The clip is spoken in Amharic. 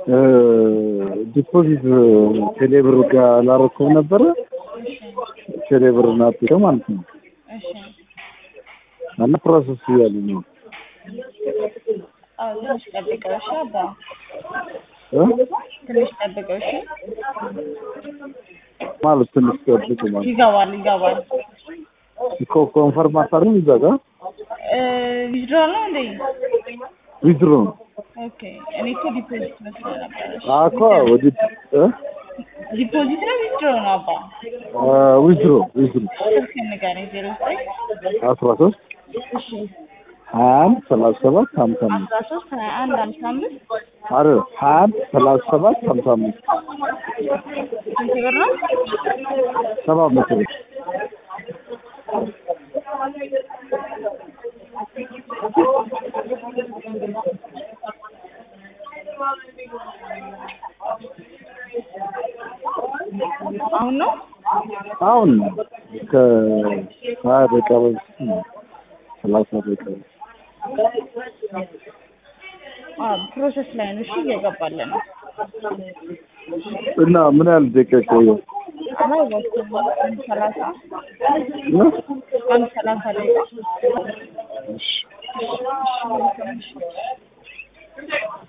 ዲፖዚት ቴሌብር ጋር ላረከው ነበረ ቴሌብር ናት ማለት ነው እሺ እና ፕሮሰስ እያሉ ነው አዎ ትንሽ ጠብቀው እሺ አባ እ? ትንሽ ጠብቀው እሺ ማለት ትንሽ ጠብቁ ማለት ይገባል ይገባል እኮ ኮንፈርም አታርም እዛ ጋር ዊዝድሮል ነው እንዴ ዊዝድሮ ነው ኦኬ እኔ እኮ ዲፖዚት መስሎ ነበር እሺ አኮ ወዲ እ? ዲፖዚት ነው ዊዝድሮ ነው አባ ዊዝድሮ ዊዝድሮ ስልክ ንገረኝ ዜሮ ዘጠኝ አስራ ሶስት እሺ ሀያ አንድ ሰላሳ ሰባት ሀምሳ አምስት አስራ ሶስት ሀያ አንድ ሀምሳ አምስት አረ ሀያ አንድ ሰላሳ ሰባት ሀምሳ አምስት ስንት ብር ነው ሰባት መቶ ብር አሁን ነው አሁን ከሀያ ደቂቃ በፊት ነው ሰላሳ ደቂቃ በፊት አዎ ፕሮሰስ ላይ ነው እሺ እየገባልን ነው እና ምን ያህል ደቂቃ ይቆያል? አላወኩም አንድ ሰላሳ እ? አንድ ሰላሳ ደቂቃ እሺ እሺ መልካም እሺ